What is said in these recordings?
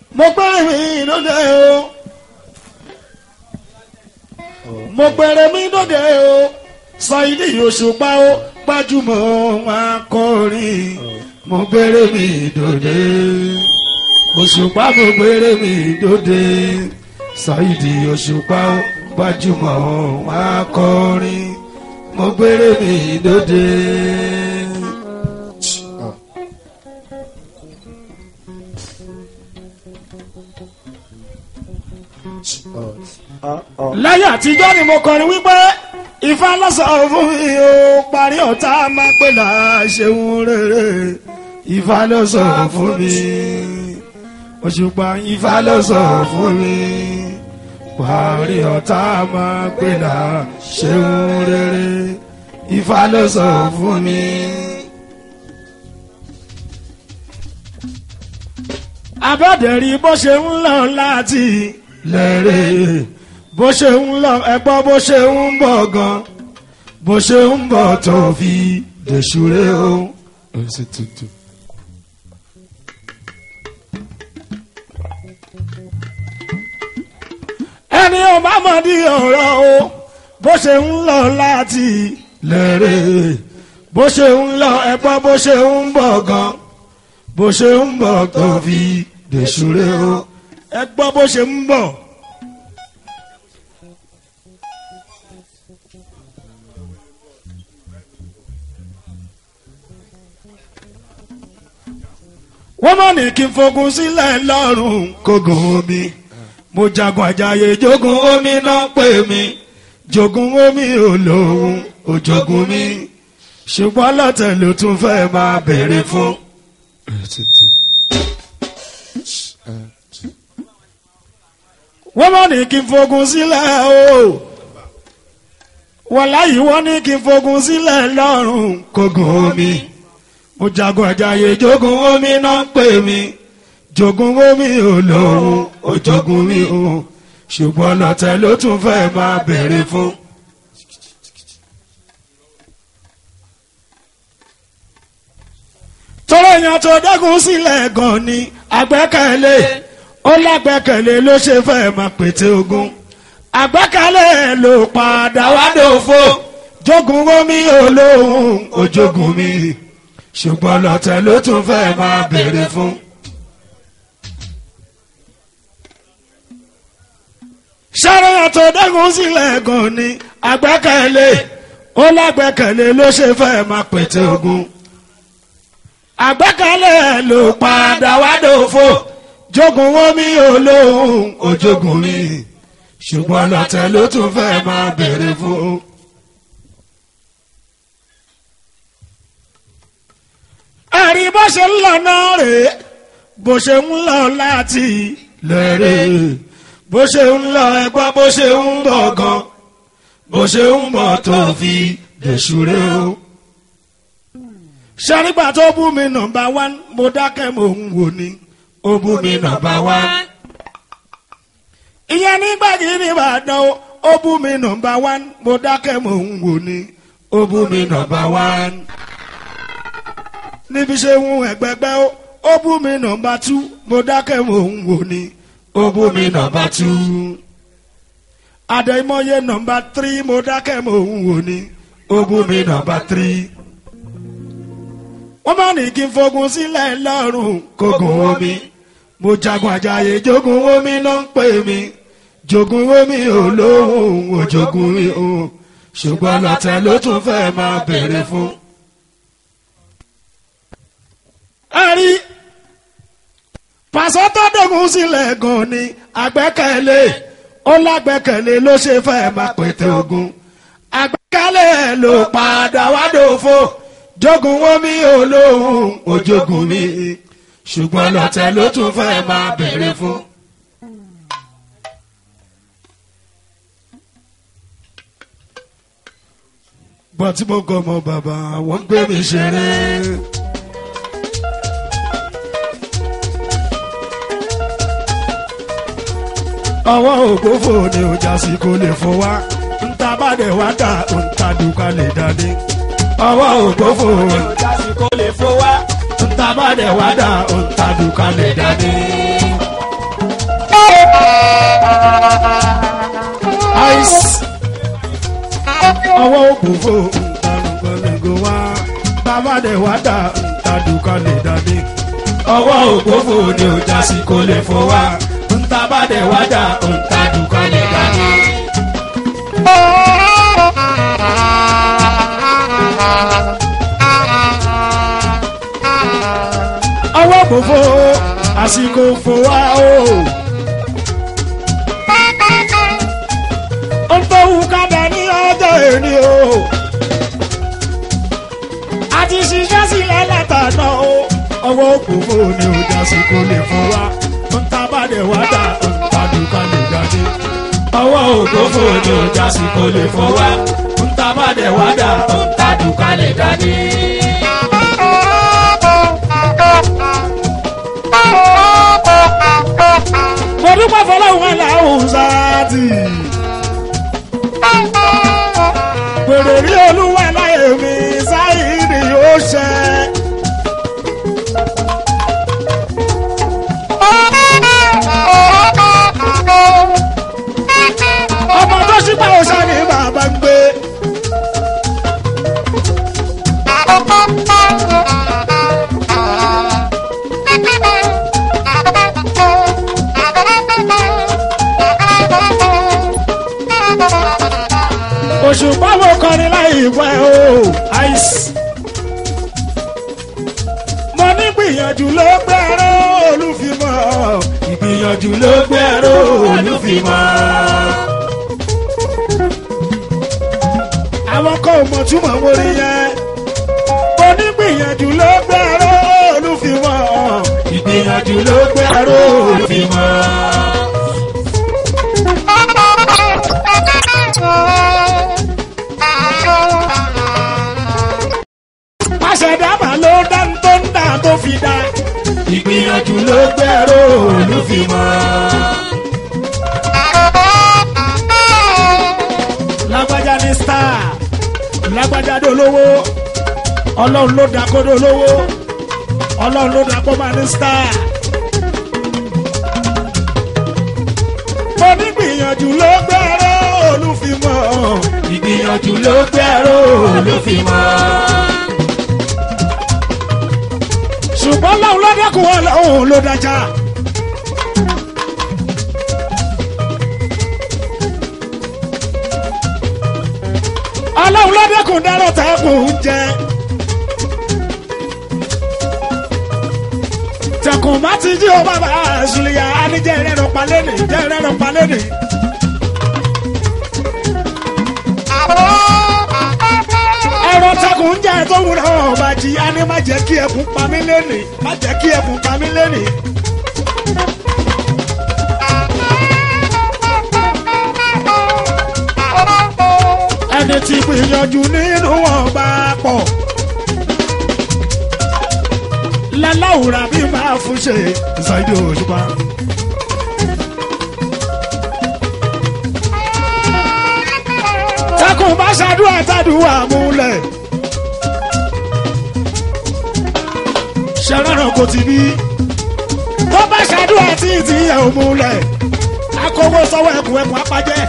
mo gbére mi lóde o mo gbére mi lóde o Saidi Òṣùpá o gbajúmọ̀ akọrin mo gbére mi lóde Òṣùpá mo gbére mi lóde Saidi Òṣùpá o gbajúmọ̀ akọrin mo gbére mi lóde. láyé àtijọ́ ni mo kọrin wípé ifá lọ́sọ̀ fún mi ó parí ọ̀tá máa pè là ṣeun rere ifá lọ́sọ̀ fún mi òṣùpá ifá lọ́sọ̀ fún mi parí ọ̀tá máa pè là ṣeun rere ifá lọ́sọ̀ fún mi. abọ́dẹ̀rí bó ṣe ń lọ láti lẹ́rẹ̀ẹ́ bó ṣe ń lọ ẹgbọ́ bó ṣe ń bọ̀ gan bó ṣe ń bọ̀ tó fi dèṣúré o. ẹni ò bá mọ̀ ní ọ̀rọ̀ o bó ṣe ń lọ láti lẹ́rẹ̀ bó ṣe ń lọ ẹgbọ́ bó ṣe ń bọ̀ gan bó ṣe ń bọ̀ tó fi dèṣúré o ẹgbọ́ bó ṣe ń bọ̀. wọ́n mọ̀ ní kí n fogun sílẹ̀ lọ́rùn kógun omi mo jagun àjàyè jogun omi náà pè mí jogun omi olóhùn òjogun mi ṣùgbọ́n lọ́tẹ̀ ló tún fẹ́ máa béèrè fún. wọ́n mọ̀ ní kí n fogun sílẹ̀ o wọ́n láyìí wọ́n ní kí n fogun sílẹ̀ lọ́rùn kógun omi mo jagun àjàyè jogun omi náà pè mí jogun omi olóhùn òjogun mi o ṣùgbọ́n lọ́tẹ̀ ló tún fẹ́ máa béèrè fún. tọ́lá èèyàn tó dẹ́kun sílẹ̀ gan ni àgbẹ́kẹ̀lé ó lágbẹ́kẹ̀lé ló ṣe fẹ́ máa pète ogun àgbẹ́kẹ̀lé ló padà wá dòfo jogun omi olóhùn òjogun mi ṣùgbọ́n lọ́tẹ̀ ló tún fẹ́ máa béèrè fún. sáré tó dẹ́kun sílẹ̀ gan ni àgbẹ́kẹ̀lé ó lágbẹ́kẹ̀lé ló ṣe fẹ́ máa pète ogun. àgbẹ́kẹ̀lé ló padà wá dòfo jogun omi olóhùn òjogun mi ṣùgbọ́n lọ́tẹ̀ ló tún fẹ́ máa béèrè fún. ẹ̀rí bó ṣe ń lọ náà rèé bó ṣe ń lọ láti lẹ́rẹ̀ẹ́ bó ṣe ń lọ ẹgbọ́ bó ṣe ń bọ̀ gan bó ṣe ń bọ̀ tó fi dèṣúré o. ṣẹ́rígbà tó bú mi nọmba wán mo dákẹ́ mo ń wò ni ó bú mi nọmba wán. ìyẹn nígbà kí ni ìbàdàn o ó bú mi nọmba wán mo dákẹ́ mo ń wò ni ó bú mi nọmba wán. níbi ṣe ń ẹgbẹgbẹ́ o ó bú mi nọmba tú mo dákẹ́ mo ń wò ni ó bú mi nọmba tú. àdèmọye nọmba tírí mo dákẹ́ mo ń wò ni ó bú mi nọmba tírí. wọ́n bá ní kí n fogun sílẹ̀ lọ́rùn kógun omi mo jagun àjàyè jogun omi ló ń pè mí jogun omi olóhùn òjogun mi o ṣùgbọ́n lọ́tẹ̀ ló tún fẹ́ máa béèrè fún. ẹ rí pàṣẹ tó dógun sílẹ̀ gan ni àgbẹ́kẹ̀lé ó lágbẹ́kẹ̀lé ló ṣe fẹ́ máa pètè ogun àgbẹ́kẹ̀lé ló padà wá dòfo jogun omi olóhùn òjogun mi ṣùgbọ́n lọ́tẹ̀ ló tún fẹ́ máa béèrè fún. gbọ́n tí mo gọ́ ọmọ bàbá wọ́n gbé mi ṣeré. ọwọ́ ògbófò ni ọjà sì kò lè fún wa ńta bá dẹ̀ wá dà ńta dùkà lè dání. ọwọ́ ògbófò ọjà sì kò lè fò wá. ńta bá dẹ̀ wá dà ńta dùkà lè dání. ice ọwọ́ òkùnfò nǹkanùkanlẹ̀gò wá bàbá dẹ̀ wá dà ntàdùkanlẹ̀ dání. ọwọ́ òkùnfò ni ò já sí kó lè fọ́ wá ntàbá dẹ̀ wá dà ntàdùkanlẹ̀ dání. ọwọ́ òkùnfò àsìkò fò wá o. ó ń tó wù kádà ní ọjọ́ èní o. a ti ṣiṣẹ́ sílẹ̀ látàná o. ọwọ́ òkùnfò ni ò já sí kó lè fún wa. ń ta bá dẹ̀ wá dà ń ta dùkà lè jáde. ọwọ́ òkùnfò ni ò já sí kó lè fún wa. ń ta bá dẹ̀ wá dà ń ta dùkà lè jáde. mo dúpẹ́ fọlọ́hún aláhùn sáàtì. Pèrè rí olúwa láyé mi sáyìírì ó ṣẹ. Ọmọ tó ṣípà òṣà ni bàbá ń gbé. Òṣùpá wo kọrin láì pẹ́ o. Ice. Mo ní gbìyànjú ló gbẹ́rọ olúfimọ́. Ìgbìyànjú ló gbẹ́rọ olúfimọ́. Àwọn kan ò mọ̀ túmọ̀ wọlé yẹn. Mo ní gbìyànjú ló gbẹ́rọ olúfimọ́. Ìgbìyànjú ló gbẹ́rọ olúfimọ́. Àṣẹ̀dábà ló dá ń tó ń dà tó fi dá. Ìgbìyànjú ló gbẹ́rọ olúfimọ́. Lágbájá ní star, lágbájá dolówó, ọlọ́run ló dá kó dolówó, ọlọ́run ló dá kó máa ní star. Mo ní gbìyànjú ló gbẹ́rọ olúfimọ́. Ìgbìyànjú ló gbẹ́rọ olúfimọ́. ṣùgbọ́n lọ́hùn ló dẹ́kun ọlọ́hùn ló dájà. ọlọ́hun ló dẹ́kun dárọ̀ tẹ́kùn jẹ. tẹkùn má ti jí o bàbá àṣùlìyà anijẹ́ ìrẹ́rọ̀ palẹ́nì jẹ́ ìrẹ́rọ̀ palẹ́nì. ẹ̀rọ tẹkùn jẹ́ tó wúrọ̀ ọba jí a ní má jẹ́ kí ẹkùn pa mí lẹ́nì má jẹ́ kí ẹkùn pa mí lẹ́nì. ẹni tí gbìyànjú nínú wọn bá pọ̀ láláwùrà bí máa fún ṣe ṣáìdì òṣùpá. tẹkùn bá ṣàdúrà tàdúrà múlẹ̀. ṣẹlẹ́ràn kò ti bí. tó bá ṣàdúrà tí ìtì yẹ ò múlẹ̀. akówó sọ́wọ́ ẹkùn ẹkùn apájẹ́.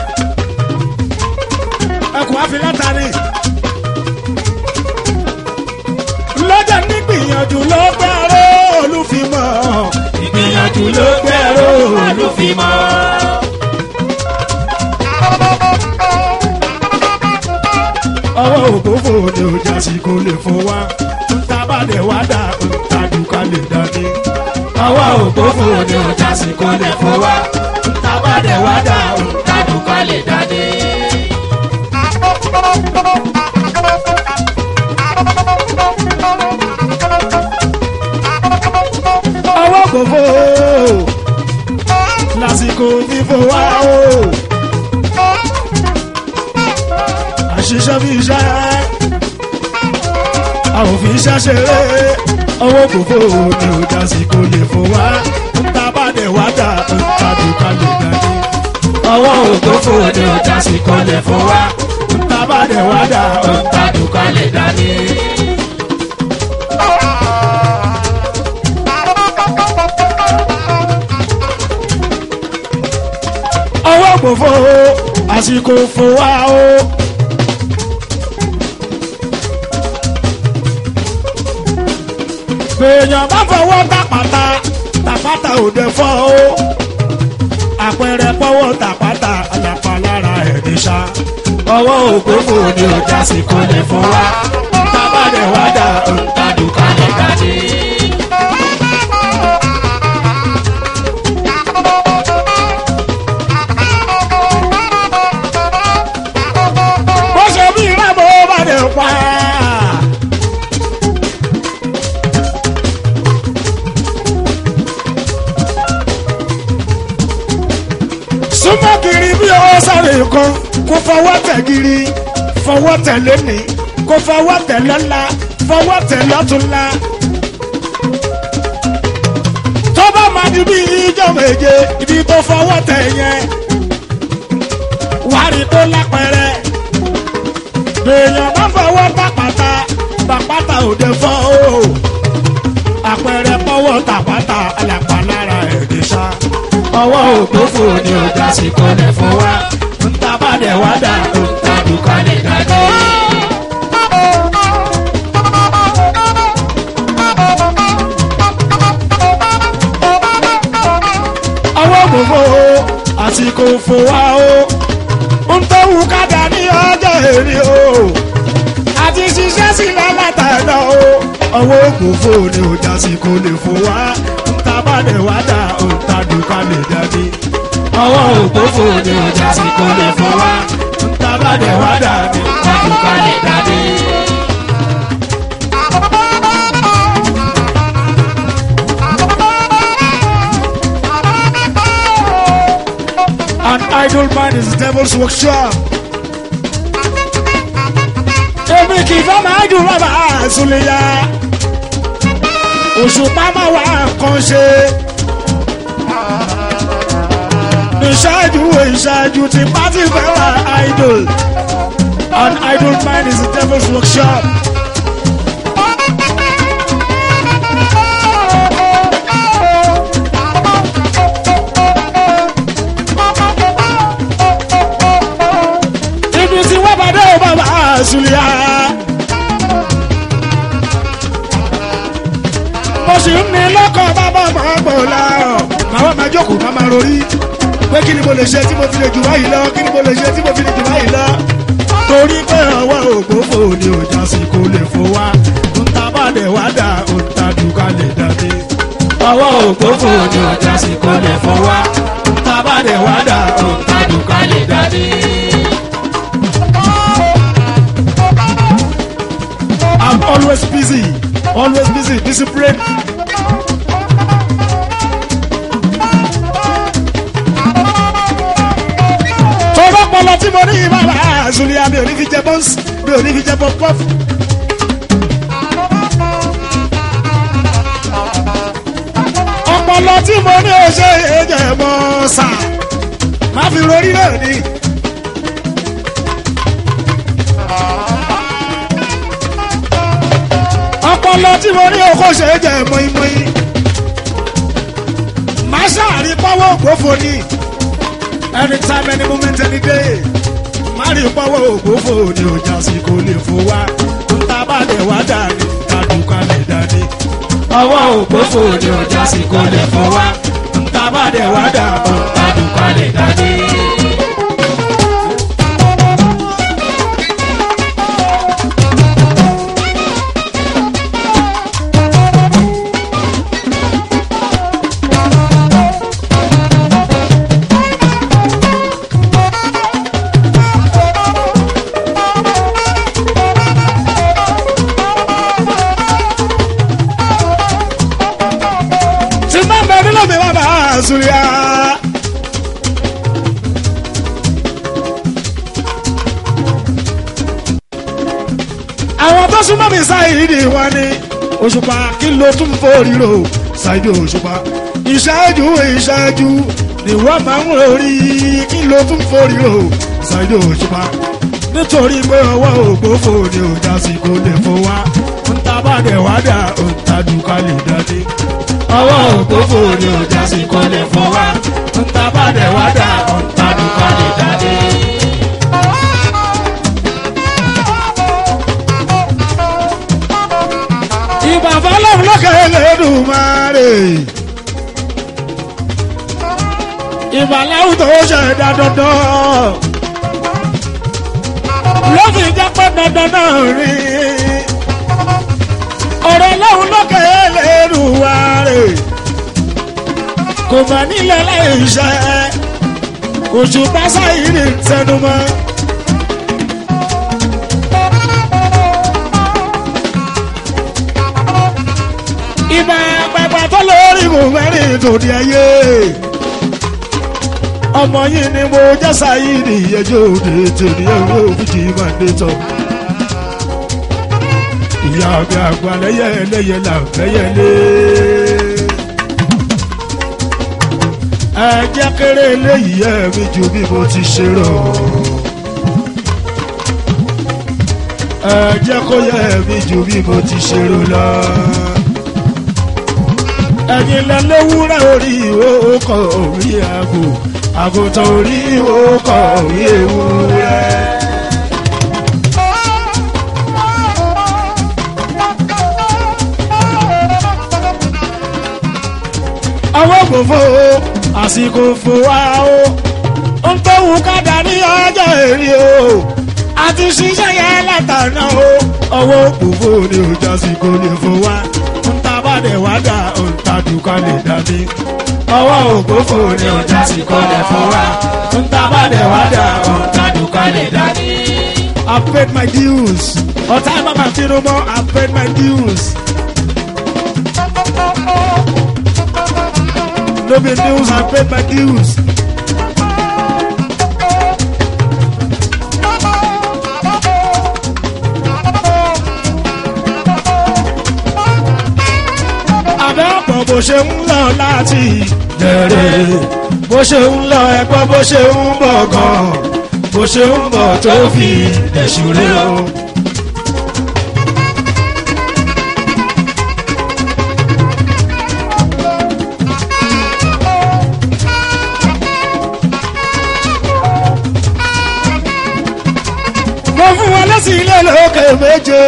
ẹkùn afilátani. lọ́jà ní gbìyànjú ló gbẹ́rọ olúfimọ́. ìgbìyànjú ló gbẹ́rọ olúfimọ́. ọwọ́ ògbófò ni ò jásí kó lè fún wa ńta bá lè wá dà ńta dùkà lè dání. ọwọ́ ògbófò ni ò jásí kó lè fún wa ńta bá lè wá dà ńta dùkà lè dání. ọwọ́ ògbófò lásìkò fífò wá o. àṣìṣe bí iṣẹ́ àwọn òfin iṣẹ́ ṣeré ọwọ́ kòkó ni ò já sí kò lè fò wá ńta bá dẹ̀ wá dà ńta dùkà lè dání. ọwọ́ òkòfò ni ò já sí kò lè fò wá ńta bá dẹ̀ wá dà ńta dùkà lè dání. ògbófo àsìkò fò wá o. èèyàn bá fọwọ́ tàpátá tàpátá òde fọ́ o. àpẹẹrẹ pọ́wọ́ tàpátá àlàpà lára ẹ̀dí ṣá. ọwọ́ ògbófo ni ọjà sì kò lè fọ́ wá. tábàdẹ̀ wá dà òǹtàdùkà lè gàdí. bó ṣe bí rábò bá dẹ̀ pa. súnmọ́ kiri bí ọwọ́ sáré kan kó fọwọ́ tẹ̀ kiri fọwọ́ tẹ̀ lónìí kó fọwọ́ tẹ̀ lọ́la fọwọ́ tẹ̀ lọ́túnla. tó bá máa di bí ijó méje ibi tó fọwọ́ tẹ̀ yẹn wàá rí tó lápẹ̀rẹ̀ èèyàn bá fọwọ́ tàpátá tàpátá òde fọ́ o àpẹẹrẹ pọ́wọ́ tàpátá àlàpà lára ẹ̀dẹ̀ ṣá ọwọ́ ògbófò ni ọjà sì kọ́lẹ̀ fún wa ń tabàdẹ̀ wá dà ń tàdùkà lè dàdé. ọwọ́ ògbófò àsìkò fò wá o ń tọ́wù kádà ní ọjọ́ èrè o àti ṣiṣẹ́ sílẹ̀ látàná o ọwọ́ ògbófò ni ọjà sì kò lè fò wá ń tabàdẹ̀ wá dà ń tàdùkà lè dàdé. ọwọ́ ògbófò ni ọjà sì kò lè fò wá ń tabàdẹ̀ wá dà ní tàdùkà lè dàdé. An idle mind is the devil's workshop. Èmi kì í fẹ́ máa dùn bàbá àzùlẹ̀yà. Òṣùpá máa wà nǹkan ṣe. Ìṣáájú ìṣáájú ti pátì fẹ́ wà idle. An idle mind is the devil's workshop. Ibi tí wọ́n bá dé o bàbá àzùlẹ̀yà. mo sì ń ní lọ́kàn bàbá máa gbọ̀ láàrọ̀. màá máa jókòó máa máa rorí pé kí ni mo lè ṣe tí mo fi lè jù báyìí lọ kí ni mo lè ṣe tí mo fi lè jù báyìí lọ. torí pé ọwọ́ ògbófò ni ọjà sì kò lè fò wá ńta bá dẹ̀ wá dà ńta dùkà lè dàdé. ọwọ́ ògbófò ni ọjà sì kò lè fò wá ńta bá dẹ̀ wá dà ńta dùkà lè dàdé. I'm always busy, always busy, discipline. tó bá pọlọ tí mo ní ìbára àzùlíà mi ò ní fi jẹ bọ́ǹsì mi ò ní fi jẹ pọ́pọ́f. ọpọlọ tí mo ní o ṣe èjẹ mọ sà má fi rorí náà ni. ọpọlọ tí mo ní o kò ṣe èjẹ mọ́ínmọ́ín. má ṣàrí pọ́wọ́ ògbófo ni anytime any moment any day mari pọ́wọ́ ògbófò ni ọjà sí kò lè fò wá nta bá lẹ̀ wá dání tàdúkà lè dání. ọwọ́ ògbófò ni ọjà sí kò lè fò wá nta bá lẹ̀ wá dání tàdúkà lè dání. tí bá bẹ nílò mi wá bá a sùn yá. àwọn tó súnmọ́ mi sáyìí wọn ni òṣùpá kí ló tún forí ro ṣáájú òṣùpá ìṣáájú ìṣáájú ni wọ́n máa ń rí kí ló tún forí ro ṣáájú òṣùpá nítorí pé ọwọ́ ògbófò ni òjà sí kò lè fò wá ń ta bá dẹ̀ wá dà ń ta dùkà lè dání ọwọ́ ògbófò ni ọjà sì kọ́ lè fọ́ wá ń ta bá dẹ̀ wá dà ń ta dùkọ́ lè ìbàbá lọ́run lọ́kẹ́ Elédùmarè. ìbàláwù tó ṣẹ̀dá dandan. ló fi jẹ́ pé dandan náà rí. ọ̀rọ̀ lọ́run lọ́kẹ́ Elédùmarè. kò mà nílẹ̀ láì ṣe. oṣù pásá yìí ní tẹnumọ́. ìbá pẹpẹ tó lórí kò mẹ́rin tòdì ayé ọmọ yìí ni mo jẹ́ sáyìnì ẹjọ́ òde tèmi ẹ̀rọ òfìjì máa dé tán. ìyá mi àgbà lẹ́yẹ lẹ́yẹ là ń fẹ́yẹ lé. ẹ jẹ́ kéré léyìí ẹ̀ mi ju bí mo ti ṣe rọ̀. ẹ jẹ́ kó yẹ mi ju bí mo ti ṣe rọ̀ lọ ẹ̀yin lẹ léwúrẹ́ orí ìwòkọ̀ orí àgò àgùntàn orí ìwòkọ̀ orí ewúrẹ́. ọwọ́ gbòfo àsìkò fò wá o ń tó wù kádà ní ọjọ́ èrè o àti ṣiṣẹ́ yẹn látàná o ọwọ́ gbòfo ni ò jásìkò lè fò wá bàdẹ̀ wá dà òǹtàdùkọ́ lè dàbí. ọwọ́ ògbófò ni ọjà sì kọ́lẹ̀ fún wa. òǹtàbàdẹ̀ wá dà òǹtàdùkọ́ lè dàbí. I paid my dues. ọ̀tá ẹ̀ máa fi rúmọ́ I paid my dues. no be news I paid my dues. àbẹ́pọ̀ bó ṣe ń lọ láti bẹ̀rẹ̀ bó ṣe ń lọ ẹ̀gbọ́n bó ṣe ń bọ̀ gan bó ṣe ń bọ̀ tó fi ẹ̀ṣùrẹ́ o. mo fún wọn lẹ́sìn ilé lókè méje.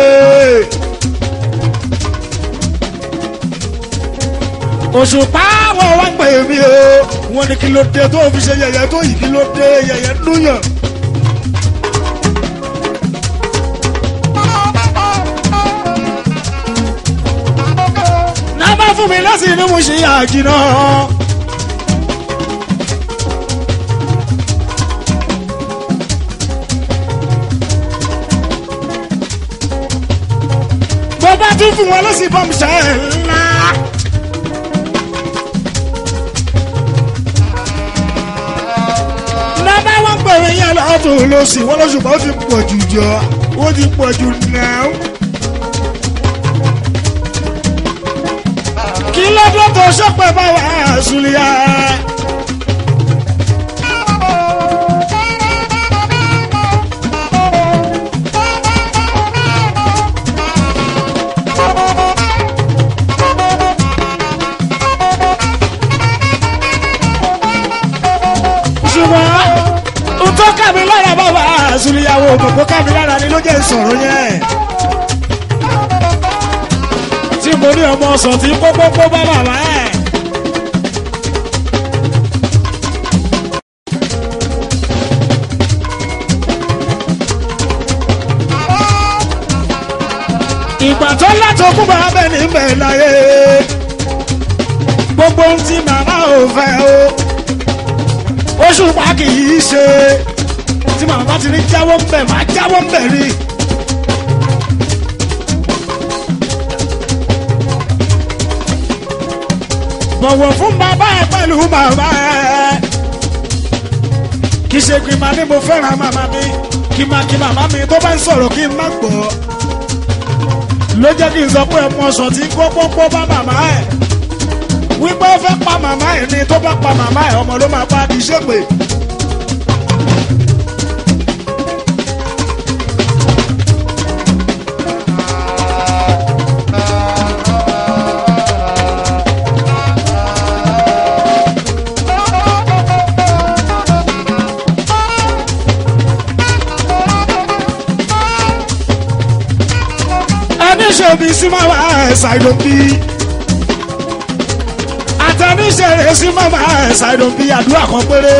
òṣùpá wọn wá pè mí o wọn ní kí ló dé tó fi ṣe yẹ̀yẹ́ tó yìí kí ló dé yẹ̀yẹ́ núyàn. nàbà fún mi lọ́sìn ní mo ṣe àjìnà. bó bá tún fún wọn lọ́sìn bọ́mù ṣe ńlá. bàbá wọn pèrè yẹn lọ́tún lọ́sì wọn lọ́sùn bá ó ti pọ̀ jù jọ ó ti pọ̀ jù náà. kí ló dé tó sọ́pẹ́ bá wà á sùlìyà. ṣùgbọ́n tó kàmí lára bàbá àzùlíyàwó òmùkó kàmí lára ni ló jẹ́ ìsọ̀rọ̀ yẹn. tí mo ní ọmọ ọsàn tí pópópó bá bàbá ẹ̀. ìgbà tó látọkùn bá bẹ́ẹ̀ ní bẹ́ẹ̀ láyé gbogbo ohun tí màmá ò fẹ́ o oṣù pa kì í ṣe tí màmá bá ti ní jáwọ́ ń bẹ̀ máa jáwọ́ ń bẹ̀ rí. bọ̀wọ̀ fún bàbá ẹ pẹ̀lú bàbá ẹ. kì í ṣe kí n máa ní mo fẹ́ràn màmá mi kí n máa kí màmá mi tó bá ń sọ̀rọ̀ kí n má gbọ́. ló jẹ́ kí n sọ pé ọmọ ọ̀sán tí kó pọ́npọ́ bá màmá ẹ̀ wípé ó fẹ́ pa màmá ẹ̀ ni tó bá pa màmá ẹ̀ ọmọ ló máa pa kì í ṣègbè. ẹni ṣe ṣàìdòbí sí màmá ẹ̀ ṣàìdòbí àtẹniṣẹ́rẹ́ sí màmá ẹ̀ ṣàìdòbí àdúrà kan péré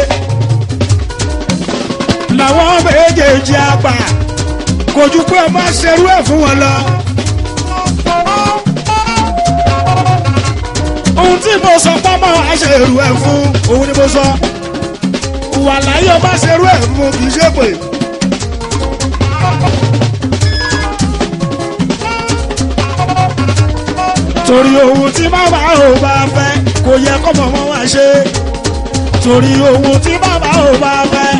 làwọn méjèèjì àgbà kò ju pé ẹ má ṣerú ẹ̀ fún wọn lọ. ohun tí mo sọ pọ́nmọ́ àṣẹrù ẹ̀ fún òun ni mo sọ wà láyé ọba ṣerú ẹ̀ fún kì í ṣe pé. torí ohun tí bàbá ò bá fẹ́ kò yẹ kọ́mọ wọn wá ṣe torí ohun tí bàbá ò bá fẹ́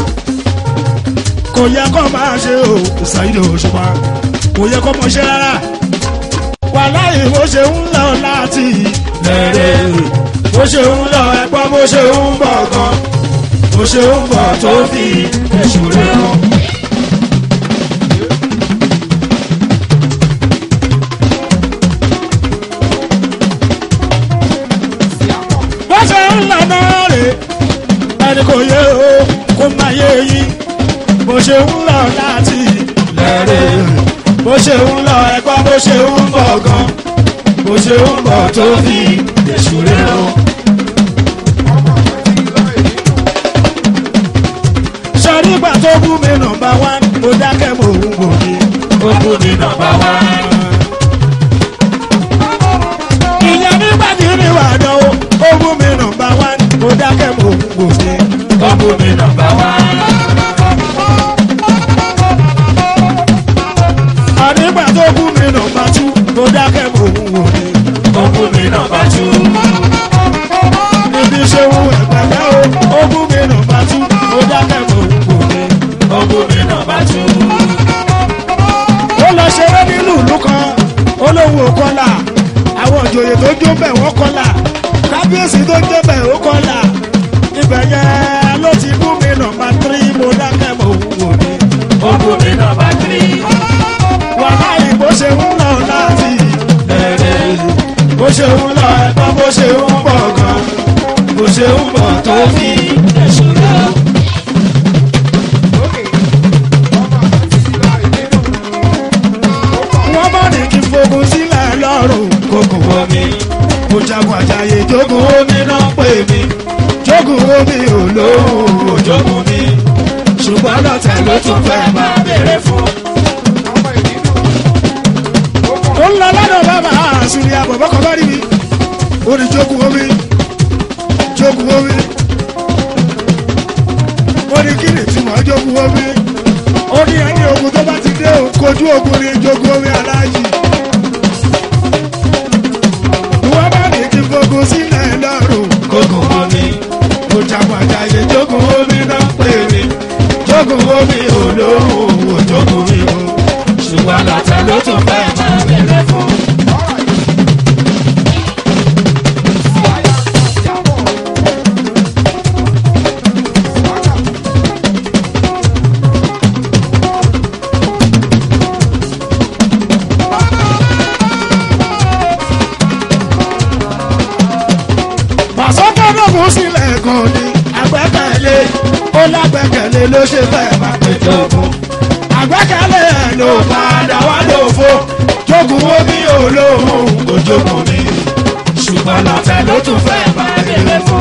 kò yẹ kọ́ máa ṣe o ṣàyẹ̀dọ̀ òṣùpá kò yẹ kọ́ mọ̀ ṣe rárá wà láyé bó ṣe ń lọ láti lẹ́rẹ̀ bó ṣe ń lọ ẹ̀gbọ́n bó ṣe ń bọ̀ gan bó ṣe ń bọ̀ tó fi èṣù rẹ̀ hàn. bó ṣe ń lọ náà rè ẹni kò yé o kó má yé yín bó ṣe ń lọ láti lẹ́rẹ̀ bó ṣe ń lọ ẹ̀gbọ́n bó ṣe ń bọ̀ gan bó ṣe ń bọ̀ tó fi èṣù rẹ̀ hàn. sọrí ìgbà tó bú mi nọmba wán mo dákẹ́ mo ń wò ní ó bú mi nọmba wán. ìyẹn nígbà tí mi wà dánwó ó bú mi nọmba wán mo dákẹ́ mo ń wò ní ó bú mi nọmba wán. ànígbà tó bú mi nọmba tú mo dákẹ́ mo ń wò ní ó bú mi nọmba tú. níbi ṣe wù ẹ̀gbẹ̀gbẹ̀ o ó bú mi nọmba tú mo dákẹ́ mo ń wò ní ó bú mi nọmba tú. ó lọ ṣeré nínú ìlú kan olówó kọlà àwọn ìjòyè tó jó bẹ̀ wọ́n kọlà kábíyèsí tó jó bẹ̀ ó kọlà ibẹ̀ yẹn ló ti bú mi nọmba tírí mo dákẹ́ mo ń wò ní ó bú mi nọmba tírí wàhálì bó ṣe ń lọ láti bẹ̀rẹ̀ bó ṣe ń lọ ẹ̀gbọ́n bó ṣe ń bọ̀ gan bó ṣe ń bọ̀ tó fi ẹ̀sùn lọ. wọ́n bá ní kí n fogun sílẹ̀ lọ́rùn kókò omi mo jagun àjàyè jogun omi náà pè mí jogun omi olóhùn òjogun mi ṣùgbọ́n lọ́tẹ̀ ló tún fẹ́ máa béèrè fún. ó ń lọ lọ́dọ̀ bàbá àṣírí àbọ̀bọ̀ kan bá rí mi ó ní jogun omi jogun omi ó ní kí ni ìtumọ̀ jogun omi ó ní ẹni ogun tó bá ti dé o kojú ogun ní jogun omi aláàjì wọ́n bá ní kí fogun sílẹ̀ lọ́rùn kókò omi mo jagun àjàyè jogun omi náà pè mí jogun omi olóhùn òjogun mi o ṣùgbọ́n lọ́tẹ̀ ló tún fẹ́ máa bẹ̀rẹ̀ fún. pàṣọ́kọ́dọ̀gùn sílẹ̀ kan ní àgbẹ́kẹ̀lé ó lágbẹ́kẹ̀lé ló ṣe fẹ́ máa péjọ fún. àgbẹ́kẹ̀lé ẹ̀ ló padà wá lófo jogun wo bí olóhùn kò jogun mi ṣùgbọ́n lọ́tẹ̀ ló tún fẹ́ máa bèrè fún.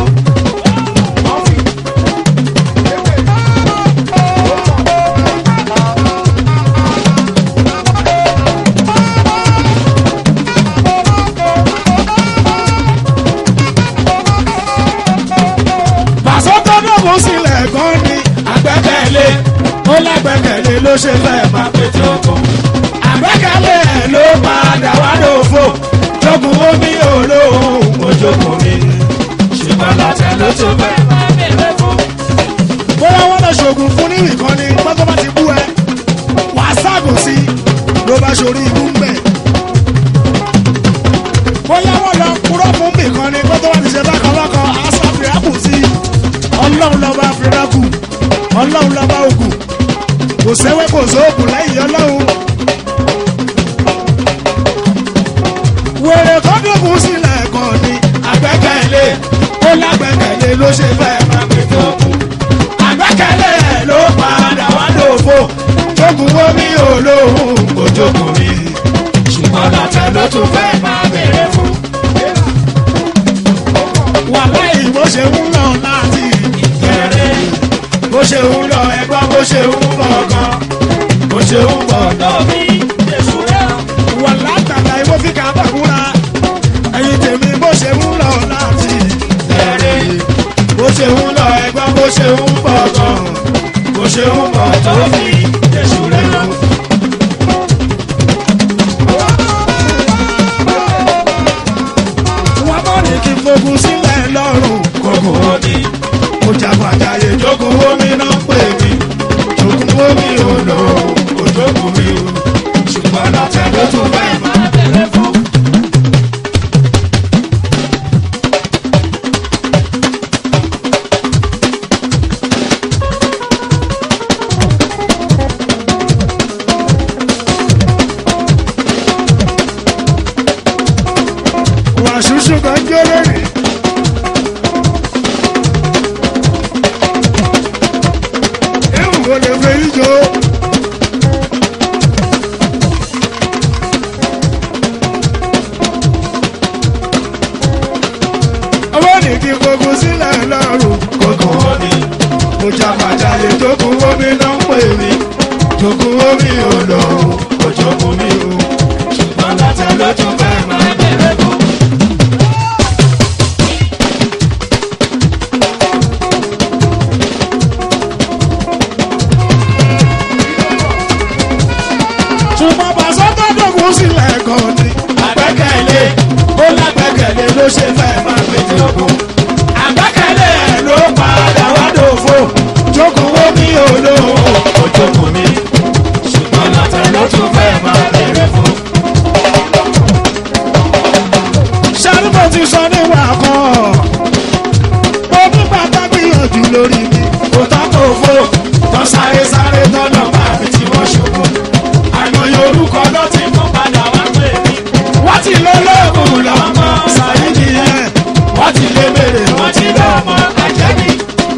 pàṣọ́kọ́dọ̀gùn sílẹ̀ kan ní àgbẹ́kẹ̀lé ó lágbẹ́kẹ̀lé ló ṣe fẹ́ máa péjọ fún àgbẹ́kẹ̀lé ẹ̀ ló padà wá lófo jogun omi olóhùn ojogun mi ṣùgbọ́n lọ́tẹ̀ ló tún fẹ́ máa bèrè fún. bóyá wọ́n lọ ṣoògùn fún ní ìkan ni gbọ́dọ̀ bá ti bú ẹ wàá ságùn sí ló bá ṣorí ibú ń bẹ̀. bóyá wọ́n lọ kúrọ́ fún nìkan ni gbọ́dọ̀ bá ti ṣe bákan bákan àṣà fìràkù sí ọlọ́run lọ́ba fìràkù ọlọ́run lọ́ba ògùn kò sẹ́wẹ́ kò sóògùn lẹ́yìn ọlọ́run. wèrè kọ́dọ̀kùn sílẹ̀ kan ní àgbẹ́kẹ̀lé ó lágbẹ́kẹ̀lé ló ṣe fẹ́ máa gbé tó kù. àgbẹ́kẹ̀lé ló padà wá lófo jogun omi olóhùn kò jogun mi ṣùgbọ́n tún fẹ́ máa béèrè fún. wàláì bó ṣe ń lọ láti Kẹrẹ bó ṣe ń lọ ẹgbọ́n bó ṣe ń bọ̀ gan bó ṣe ń bọ̀ lọ. lómi èṣù rẹ̀. wà látàlá ìwọ fi kà bá kúra ẹyin tèmi bó ṣe ń lọ láti Kẹrẹ bó ṣe ń lọ ẹgbọ́n bó ṣe ń bọ̀ gan bó ṣe ń bọ̀ tó lómi èṣù rẹ̀. wọ́n mọ̀ ní kí n fogun sílẹ̀ lọ́rùn kókó Omi ó jàgbàjáyé jókòó omi náà pè mí jókòó omi ò lò ó jókòó mi ò ṣùgbọ́n lọ́tẹ̀ ló tún bẹ́ẹ̀ mọ́. máa béèrè fún. wà ṣùṣù kan jẹ́rẹ́ rí. ewu wo lè fẹ́ yí jọ. ọwọ́ ní kí gbogbo sílẹ̀ lọ́rùn kókó Omi mo jàpàjáde jókòó omi náà ń pè mí jókòó omi ò lò ó jókòó mi ò ṣùgbọ́n látẹ̀ ló tún fẹ́ máa. máa béèrè fún. ṣùgbọ́n bàṣọ tó dògún sílẹ̀ kan ni. Àgbẹ́kẹ̀lé ó lágbẹ́kẹ̀lé ló ṣe fẹ́ máa pété ogun. àgbẹ́kẹ̀lé ló padà wá dòfo jókòó wo mi ò lò ó jókòó mi. ṣùgbọ́n látẹ̀ ló tún fẹ́ máa béèrè fún. sárúbọ̀ ti sọ níwà kan. mo ní bàtà gbìyànjú lórí mi. kò tán kò fò tán sáré sáré tọ́nà máa fi tí wọ́n ṣubú. àìmọye orúkọ ló ti mú padà wá pè mí. wọ́n ti lé lóògùn lọ́mọ sàyídì yẹn. wọ́n ti lé mèrè wọ́n ti lọ́mọ àjẹbí.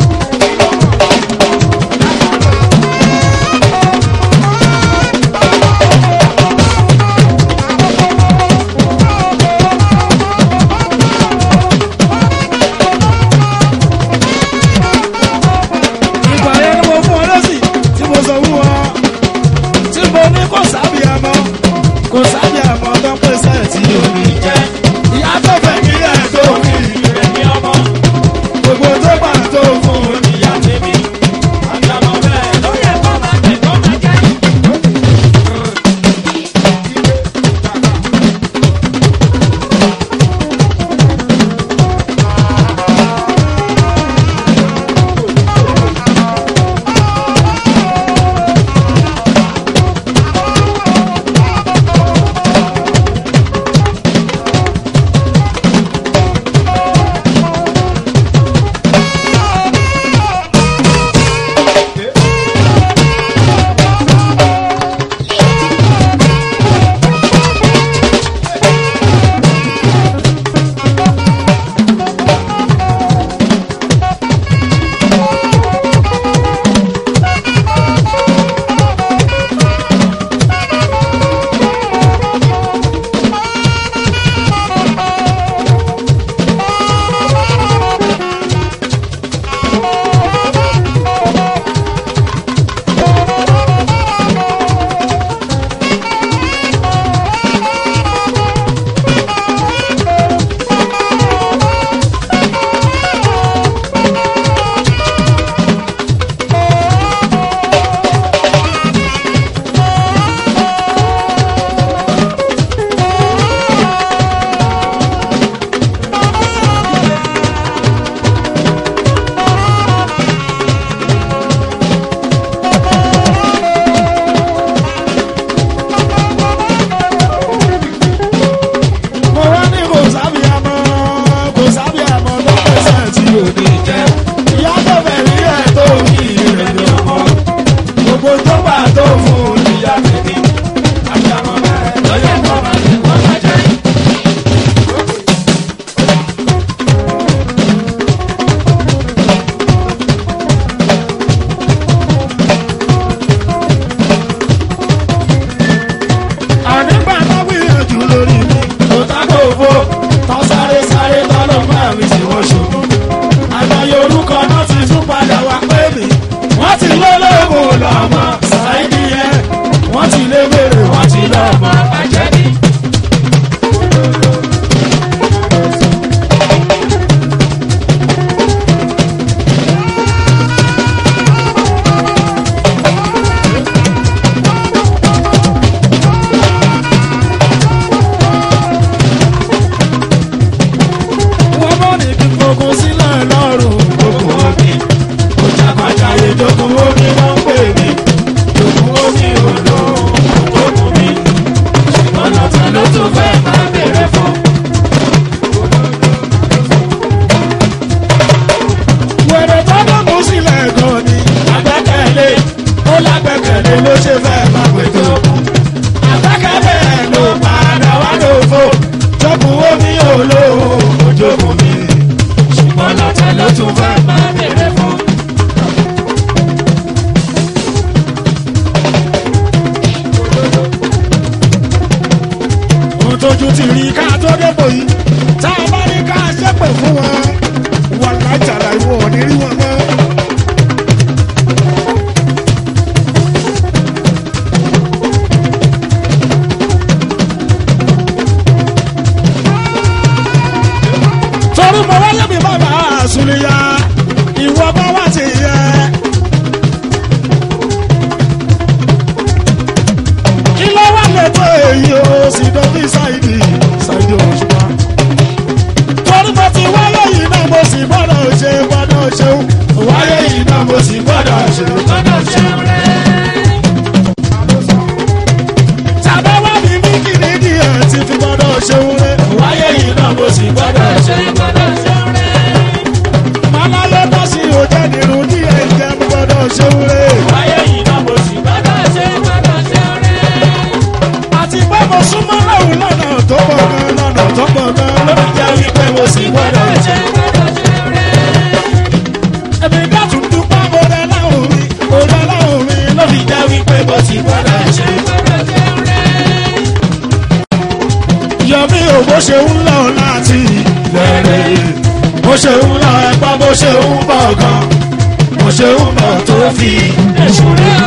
ìgbà yẹn ni mo fún ọ lọ́sìn tí mo sọ fún ọ tí mo ní kò sábì àmọ́ kò sábì àmọ́ tó ń pèsè tí omi jẹ́ ìyá tó fẹ́ kí ẹ̀ tó kí rẹ̀ ní ọmọ gbogbo tó gbà tó fún un ní. ìyá tèmi. Àgbàmọ̀ bẹ́ẹ̀ ló yẹ kó máa tẹ̀ kó máa jẹ́. tún fẹ́. máa bèrè fún. ohun tójú ti rí ká tó débò yìí tá a bá ní ká ṣépè fún wọn wọn lájàlá ìwọ ò ní rí wọn mọ́. torí mo wáyé mi bàbá àsùnìyà ìwọ bá wá ti yẹ. kí ló wà lẹ́tọ̀ èyí o sì dọ́bí ṣáìdì ṣáìdì òṣùpá. torí mo ti wáyé yìí náà mo sì gbọ́dọ̀ ṣe gbọ́dọ̀ ṣeun wáyé yìí náà mo sì gbọ́dọ̀ ṣe gbọ́dọ̀ ṣeun. tàbá wà ní mí kìíní díẹ̀ ti fi gbọ́dọ̀ ṣeun rẹ̀ wáyé yìí náà mo sì gbọ́dọ̀ ṣe. ṣe gbọ́dọ̀ ṣe rẹ̀. Màláyé tó sì ò jẹ́ nínú díẹ̀ jẹ́ mo gbọ́dọ̀ ṣeun rẹ̀. wáyé yìí náà mo sì gbọ́dọ̀ ṣe gbọ́dọ̀ ṣe rẹ̀. àti pé mo súnmọ́ lọ́hùn lọ́nà tó pọ̀ gan lọ́nà tó pọ̀ gan lórí jẹ́ wípé mo sì gbọ́dọ̀ ṣe ṣe. gbọ́dọ̀ ṣe rẹ̀. èmi dẹ́tun dúpẹ́ mo rẹ láhùn mi mo rẹ láhùn mi lórí jẹ́ wípé mo sì gbọ́dọ̀ ṣe. gbọ́dọ̀ ṣe rẹ̀. yọmí ò bó ṣe ń lọ láti lẹ́rẹ̀ bó ṣe ń lọ ẹgbọ́n bó ṣe ń bọ̀ gan bó ṣe ń bọ̀ tó fi èṣù rẹ̀.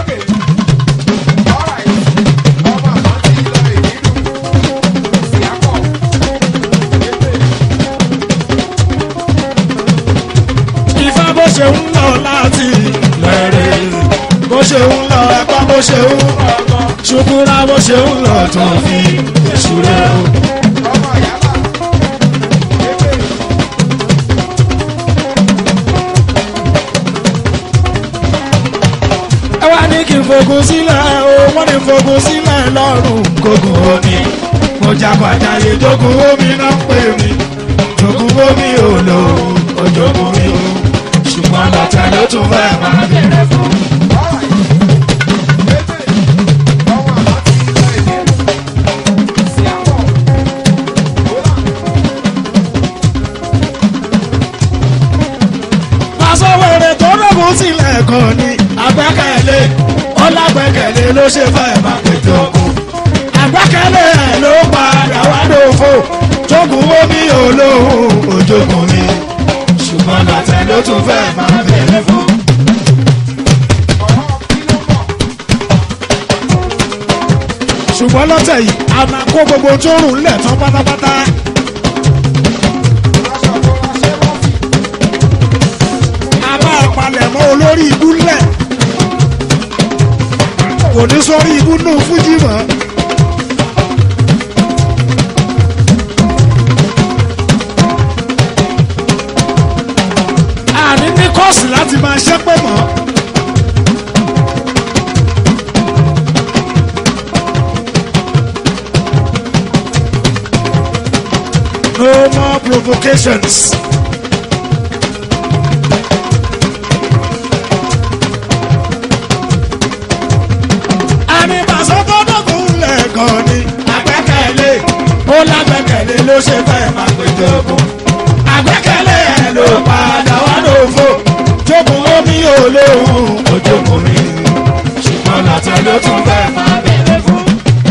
Ifá bó ṣe ń lọ láti lẹ́rẹ̀ bó ṣe ń lọ ẹgbọ́n bó ṣe ń bọ̀ gan ṣùkúrà bó ṣe ń lọ tó fi èṣù rẹ̀. ẹ wá ní kí n fogun sílẹ̀ o wọ́n ní fogun sílẹ̀ lọ́rùn kógun omi mo jagbàjáyé jogun omi náà pè mí jogun omi ò lò ó jogun mi o ṣùgbọ́n lọ́tẹ̀ ló tún fẹ́ máa bẹ̀rẹ̀ fún. Pàṣẹwèrè tó rògùn sílẹ̀ kan ní àgbẹ́kẹ̀lé ọlágbẹ́kẹ̀lé ló ṣe fẹ́ máa pètè ọkùn. Àgbẹ́kẹ̀lé ẹ̀ ló padà wá dòfo jókòó omi olóhùn òjòkùn mi. Ṣùgbọ́n lọ́tẹ̀ ló tún fẹ́ máa bẹ̀rẹ̀ fún. Ṣùgbọ́n lọ́tẹ̀ yìí a máa kó gbogbo tó rùn lẹ̀ tán pátápátá. a máa palẹ̀ mọ́ olórí ibú lẹ̀ kò ní sórí ibú nù fújì mọ́. àní ní kọ́ọ̀sì láti máa ṣẹ́pẹ̀ mọ́. No more provocations. àmì pàṣẹ tó dọ̀kun lẹ́ẹ̀kan ni àgbẹ́kẹ̀lé ó lágbẹ́kẹ̀lé ló ṣe fẹ́ máa pè jogun àgbẹ́kẹ̀lé ẹ̀ ló padà wá lófo jogun omi olóhùn ojogun mi ṣùgbọ́n lọ́tẹ̀ ló tún fẹ́ máa bẹ̀rẹ̀ fún.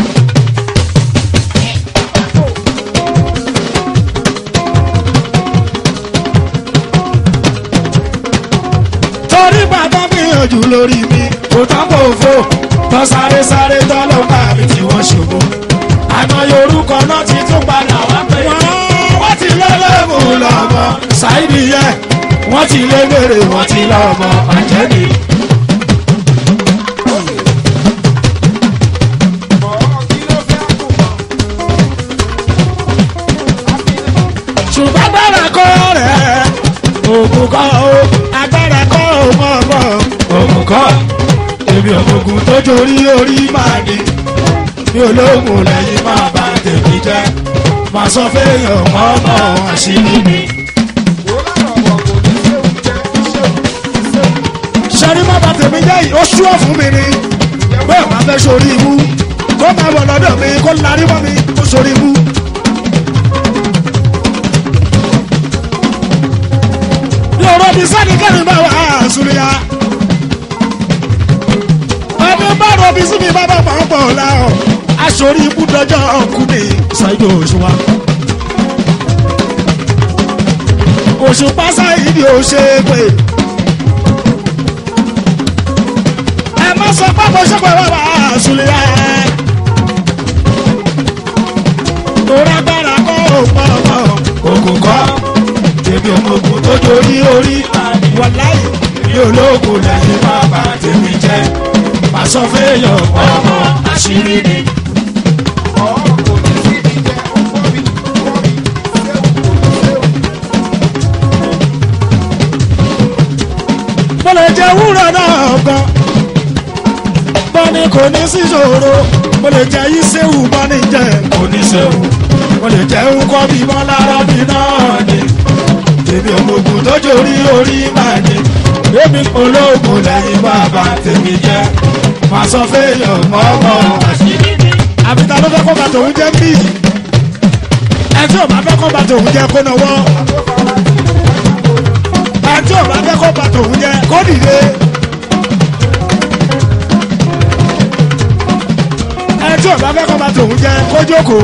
torí bàbá gbìyànjú lórí mi kò tán kò fò tán sáré sáré tán ló bá mi tí wọ́n ṣubú. àná yorùkọ náà ti tún padà wá pé. wọ́n ti lé lébù lọ́mọ ṣáìdì yẹ wọ́n ti lé gbèrè wọ́n ti lọ́mọ àjẹ́ni. ṣùgbọ́n agbára kọ́ rẹ̀ ògùn kọ́ o agbára kọ́ o mọ̀ mọ̀ ògùn kọ́ èmi ògùn tó torí orí máa ní mi ò lóògùn lẹ́yìn máa bá tèmi jẹ́ máa sọ fẹ́yàn ọmọ àṣírí mi. sẹ́rí má bá tèmi jẹ́ yìí ó ṣúọ̀ fún mi ni bẹ́ẹ̀ máa fẹ́ sórí ibú kó máa bọ̀ lọ́dọ̀ mi kó larí mọ́ mi kó sórí ibú. sórí ikú dọjọ́ ọkùn ní ṣáìdì òṣùwà. òṣùpá ṣáìdì òṣèpè. ẹ má sọ pé mo ṣọ́pẹ́ wà wá àṣùlẹ̀ ẹ̀. torí agbára kọ́ òpó ọmọ ògùn kọ́ tèmi òmùgùn tó dorí orí wàláyé mi ológun lẹ́yìn bàbá tèmi jẹ́ pàṣọ fẹ́yọ̀ ọmọ àṣírí ni. mo lè jẹ wúrọ̀ náà gan bọ́ni kò ní sí ṣòro mo lè jẹ ìṣèwù bọ́ni jẹ kò ní ṣèwù mo lè jẹ ńkọ́ bí mọ́ lára bí náà ni tèmi òmùgùn tó jorí orí máa ní èmi ológun lẹ́yìn bàbá tèmi jẹ́ máa sọ fẹ́yàn mọ́mọ́ àṣírí ni. àbí ta ló fẹ́ kó bàtà òun jẹ́ bí ẹ tí ò bá fẹ́ kó bàtà òun jẹ́ kó náwó ẹ tí ò bá fẹ́ kó bàtà òun jẹ́ kó dìde ẹ tí ò bá fẹ́ kó bàtà òun jẹ́ kó jókòó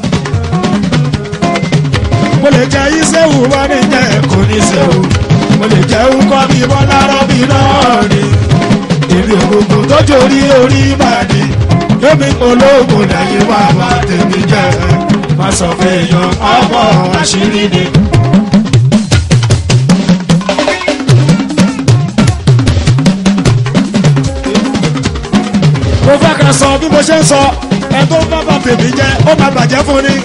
mo lè jẹ ìṣẹ́wù wọ́n ní jẹ́ kò ní ṣẹ́wù mo lè jẹ́ ńkọ́ bí wọ́n lárọ́ bí náà ni èmi ògùnkùn tó jorí orí máa ní èmi ológun lẹ́yìn bàbá tèmi jẹ́ má sọ fẹ́yàn ọmọ àṣírí ni. mo fẹ́ ká sọ bí mo ṣe ń sọ ẹ tó ń bàbá tèmi jẹ́ ó máa bàjẹ́ fún ni.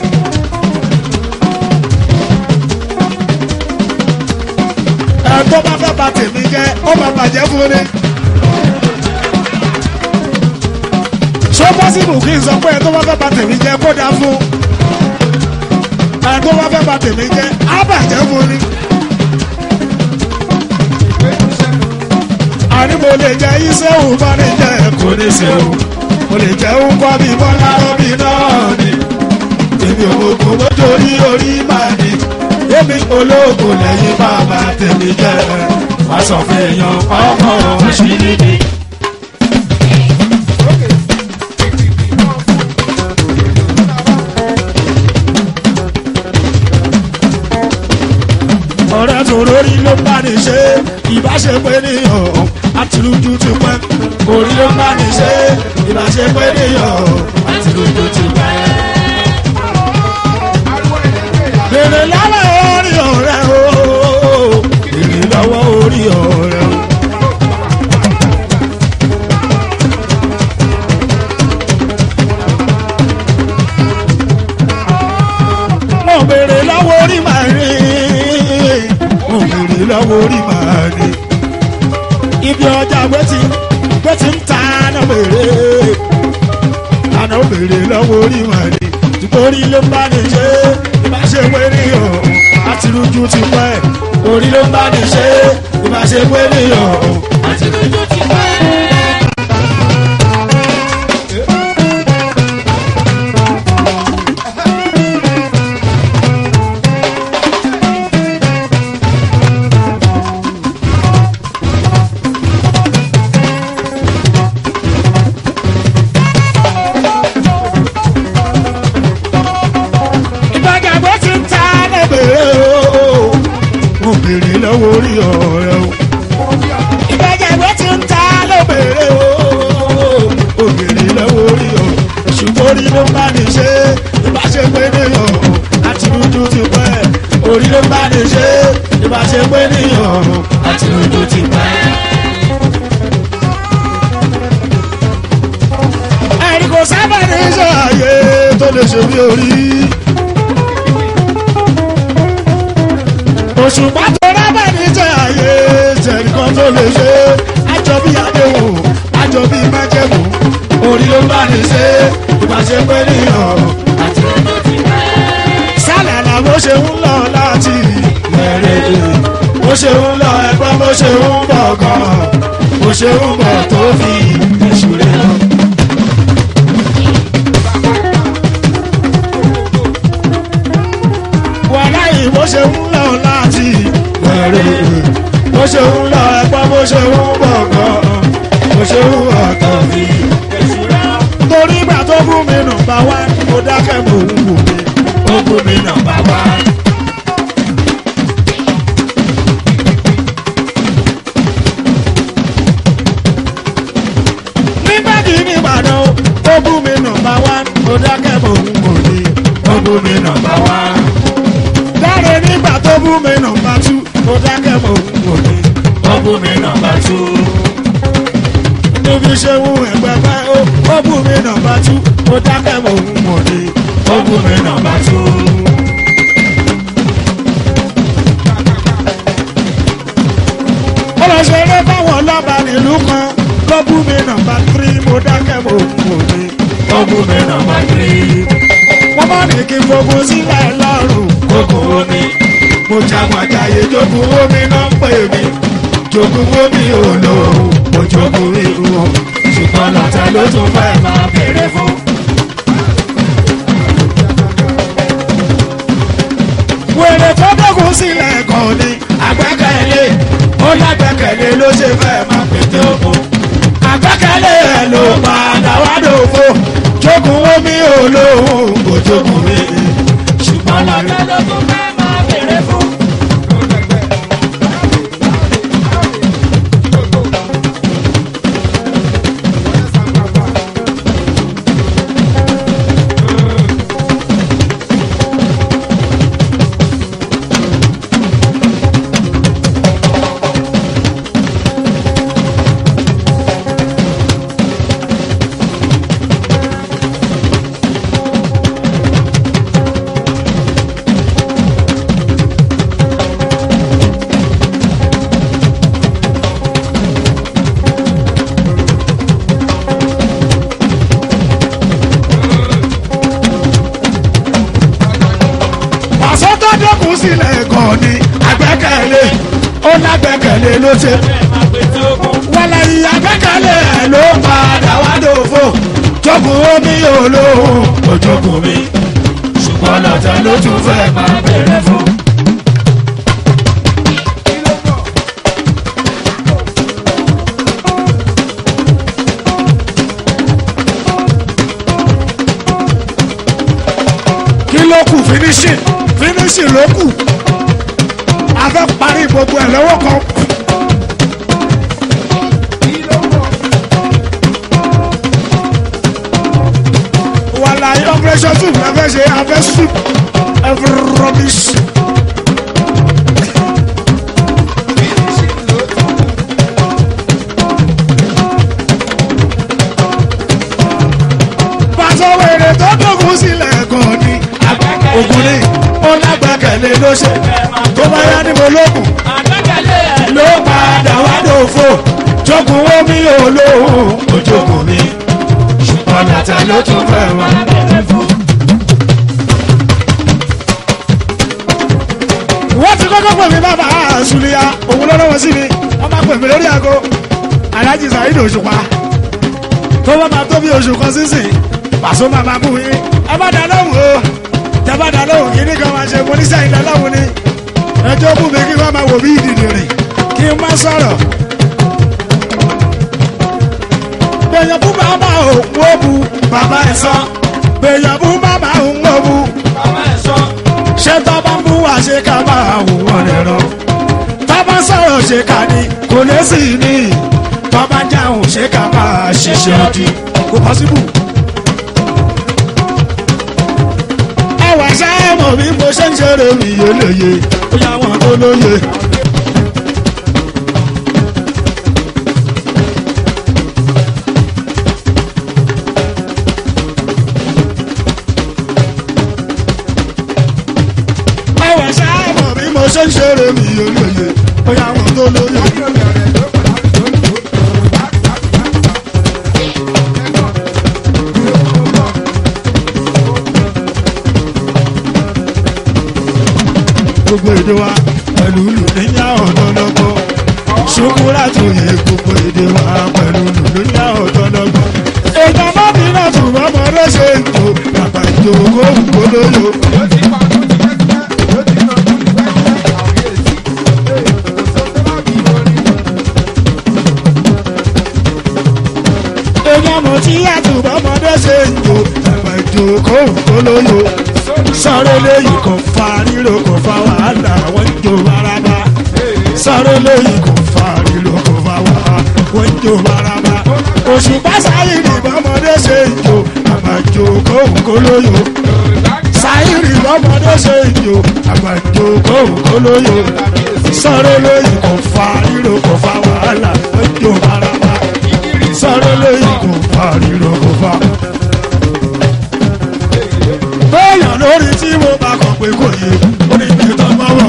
ẹ tó bá fẹ́ bà tèmi jẹ́ ó máa bàjẹ́ fún ni. ṣé ó pọ́sibù kí n sọ pé ẹ tó bá fẹ́ bà tèmi jẹ́ kó dáa fún. ẹ tó bá fẹ́ bà tèmi jẹ́ á bàjẹ́ fún ni. àní mo lè jẹ iṣẹ́ òun bá ní jẹ́ kò ní ṣe òun mo lè jẹ́ òun kọ́ bí bọ́lá rọ́bì náà ni èmi ògùn mo torí orí máa ní èmi ológun lẹ́yìn bàbá tèmi jẹ́ wá sọ fún èèyàn ọmọ àṣírí ni. ọ̀rẹ́ tó lórí ló bá ní ṣe ìbáṣepẹ́ níyàn àtìlújú ti pẹ́ orí ló bá ní ṣe ìbáṣepẹ́ níyàn àtìlújú ti pẹ́. Bèrè lọ́wọ́ orí ọ̀rẹ́ o. Bèrè lọ́wọ́ orí ọ̀rẹ́ o. Mo bèrè lọ́wọ́ orí màá rí. Mo bèrè lọ́wọ́ orí màá rí. Ibi ọjà gbẹ́tì gbẹ́tì ń ta náà bèrè. Àná bèrè lọ́wọ́ orí màá rí. Nítorí ló ń bá ní ṣe ìbáṣe wẹ́rẹ́ yọ̀ àti lójú ti pẹ́ orí ló ń bá ní ṣe ìbáṣe wẹ́rẹ́ yọ̀ àti lójú ti pẹ́. ìbájàgbé ti ń ta lẹ́bẹ̀rẹ̀ o mo bèrè lọ́wọ́ orí ọ̀rẹ́ o ìbájàgbé ti ń ta lẹ́bẹ̀rẹ̀ o mo bèrè lọ́wọ́ orí ọ̀rẹ́ ṣùgbọ́n orí ló ń bá ní ṣe ìbáṣe pé níyàn àti lójú ti pẹ́ orí ló ń bá ní ṣe ìbáṣe pé níyàn àti lójú ti pẹ́. ẹ̀rí kò sábà ní sọ àyè tó lè ṣe bí orí. òṣùpá tó rábà ní jẹ àyè jẹ̀nìkan tó lè ṣe àjọ bí àdéhùn àjọ bí májẹ̀mú orí ló bá ní ṣe ìbáṣe pé níyàn àti lójú ti pẹ́. sálàlà bó ṣe ń lọ láti bẹ̀rẹ̀ bó ṣe ń lọ ẹgbọ́n bó ṣe ń bọ̀ gan bó ṣe ń bọ̀ tó fi èṣù rẹ̀ lọ. wàhálà yìí bó ṣe ń lọ láti bẹ̀rẹ̀ bó ṣe ń lọ ẹgbọ́n bó ṣe ń bọ̀ gan bó ṣe ń bọ̀ tó fi èṣù rẹ̀ lọ. torí ìgbà tó bú mi nọmba wá mo dákẹ́ mo ń wò mí ó bú mi nọmba wá. nígbà tí ní ìbàdàn ó bú mi nọmba wá mo dákẹ́ mo ń wò mí ó bú mi nọmba wá. dáre nígbà tó bú mi nọmba tú mo dákẹ́ mo ń wò mí ó bú mi nọmba tú níbi ṣe ń ẹgbẹ́ pẹ́ ó ó bú mi nọmba tú ó dákẹ́ mò ń mọ̀ ní ó bú mi nọmba tú. ó lọ ṣeré fáwọn lọ́ba nílùú kan ló bú mi nọmba tírí mo dákẹ́ mò ń mọ̀ ní ó bú mi nọmba tírí. wọ́n bá ní kí n gbogbo sílẹ̀ lọ́rùn kókó omi mo jagun àjàyè jogun omi náà ń pè mí jogun omi ò lò ó mo jogun irú o ṣùgbọ́n lọ́tẹ̀ ló tún fẹ́ máa bèrè fún. wèrè tó dógún sílẹ̀ kan ní àgbẹ́kẹ̀lé ó lágbẹ́kẹ̀lé ló ṣe fẹ́ máa pété oko. àgbẹ́kẹ̀lé ẹ̀ ló padà wá dòfo jogun omi ò lò ó mo jogun mi ṣùgbọ́n lọ́tẹ̀ ló tún fẹ́ máa bèrè fún. pàṣẹ tó dẹ́kun sílẹ̀ gan ni àgbẹ́kẹ̀lé ó lágbẹ́kẹ̀lé ló ṣe. wàlẹ̀ yìí àgbẹ́kẹ̀lé ẹ̀ ló padà wá dòfo jogun omi olóhùn ojogun mi ṣùgbọ́n lọ́tẹ̀ ló tún fẹ́ máa bẹ̀rẹ̀ fún. kí ló kù finishing finishing ló kù a fẹ́ parí gbogbo ẹ̀ lọ́wọ́ kan. wàlàyé operation two la fẹ́ ṣe a fẹ́ sweep every rubbish. pàṣẹ wèrè tó dógún sílẹ̀ gan ni ogun ni ó lágbàkẹ̀lé ló ṣe tó bá yá ní mo lókun ló padà wá dòfo jogun omi olóhùn ojogun mi ṣùgbọ́n làtà ló tún fẹ́ wá. wọ́n ti kọ́kọ́ pè mí bàbá àṣùlíyà òun lọ́dọ̀ wọn sí mi wọ́n máa pè mí lórí aago aláàjì Saheed Òṣùpá tó bá máa tó bí oṣù kan sísìn pàṣọ máa máa kú yín ẹ bá dá lóhùn o tẹ bá dá lóhùn kí ní kan máa ṣe mo ní sẹ́yìn dá lóhùn ni ẹjọ́ bù mí kí wọ́n máa wò bí ìdìdì rìn kí n má sọ̀rọ̀. gbèyàn bú bàbá òun ó bu bàbá ẹ̀ sọ gbèyàn bú bàbá òun ó bu ṣé tó bá ń bú wá ṣe ká máa wò wọ́n rẹ̀ rọ. tó bá ń sọ̀rọ̀ ṣe ká ní kò lè sí ní tó bá ń jáhùn ṣe ká máa ṣiṣẹ́ ọdí kò pọ́sibú. ẹwà sáàmù bí mo ṣe ń ṣeré mi yé lóye ó yá wọn tó lóye. ẹwà sáàmù bí mo ṣe ń ṣeré mi yé lóye ó yá wọn tó lóye. gbogbo èdè wa pẹ̀lú lù níyà ọ̀dọ́lọ́gbọ́. ṣùkúrà tó yẹ gbogbo èdè wa pẹ̀lú lù níyà ọ̀dọ́lọ́gbọ́. ètò ọmọbìnrin tó bọ́mọ lọ́sẹ̀ ètò bàbá ìjòkó ògbólóyò. èèyàn mọ̀ tí yàtọ̀ bọ́mọ lọ́sẹ̀ ètò jókòó kólóyò sọ̀rọ̀ lẹ́yìn kò fa ríro kò fa wàhálà wọ́n ń jó baraba sọ̀rọ̀ lẹ́yìn kò fa ríro kò fa wàhálà wọ́n ń jó baraba òṣùpá sáyìnì bọ́mọdé ṣe ìjò àgbàjò kólóyò sáyìnì bọ́mọdé ṣe ìjò àgbàjò kólóyò sọ̀rọ̀ lẹ́yìn kò fa ríro kò fa wàhálà wọ́n ń jó baraba sọ̀rọ̀ lẹ́yìn kò fa ríro kò fa bẹ́ẹ̀yàn lórí tí mo bá kọ̀ pé kò yé orí mi tó mọ́wọ́.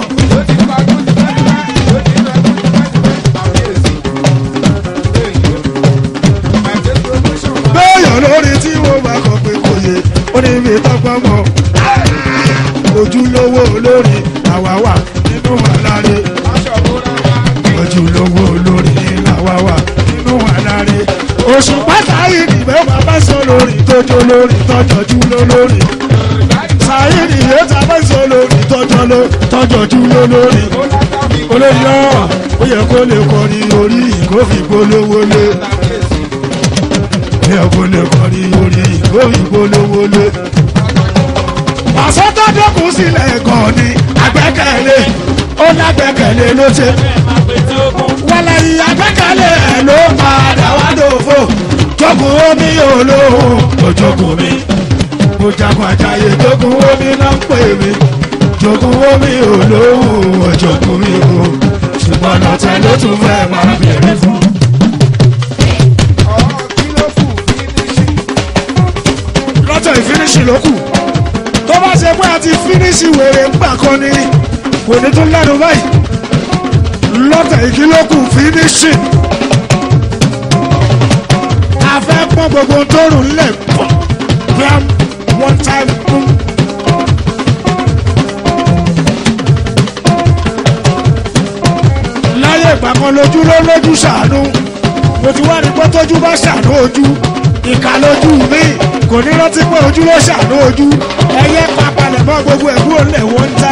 bẹ́ẹ̀yàn lórí tí mo bá kọ̀ pé kò yé orí mi tó mọ́wọ́. ojúlówó olórí àwa wà nínú àlàyé. ojúlówó olórí làwa wà nínú àlàyé. oṣù pàtàkì ìdìbò bàbá sọ lórí tójó lórí tọjọjú lólórí sáyẹ́nì yóò ta bá sọ lórí tọ́jọ́ ló tọ́jọ́ jú ló lórí. olórí náà ó yẹ kó lè kọrin orí ìkófì polówó lé. ó yẹ kó lè kọrin orí ìkófì polówó lé. pàṣẹ tó dẹ́kun sílẹ̀ gan ni àgbẹ́kẹ̀lé ó lágbẹ́kẹ̀lé ló ṣe. wàlẹ̀ yìí àgbẹ́kẹ̀lé ẹ̀ ló padà wá dòfo. jogun omi yóò lóhùn ojogun mi mo jagun àjàyè jogun omi náà ń pè mí jogun omi ò lóhùn ọ̀jọ̀gbọ́n mi o ṣùgbọ́n lọ́tẹ̀ ló tún fẹ́ máa bèrè fún. lọ́tẹ̀ ìfínísì ló kù tó bá ṣe pé a ti fínísì wèrè ńgbà kan ni kò ní tún lẹ́nu báyìí lọ́tẹ̀ ìkílókù fínísì a fẹ́ pọ́n gbogbo tó rùn lẹ̀ pọ̀ gram one time boom. láyé ìgbà kan lójú ló lójú ṣàánú mo ti wá rí pé tójú bá ṣàánú ojú ìka lójú mi kò ní rántí pé ojú ló ṣàánú ojú ẹyẹ papalẹ̀ mọ́ gbogbo ẹ̀gbọ́n lẹ̀ one time.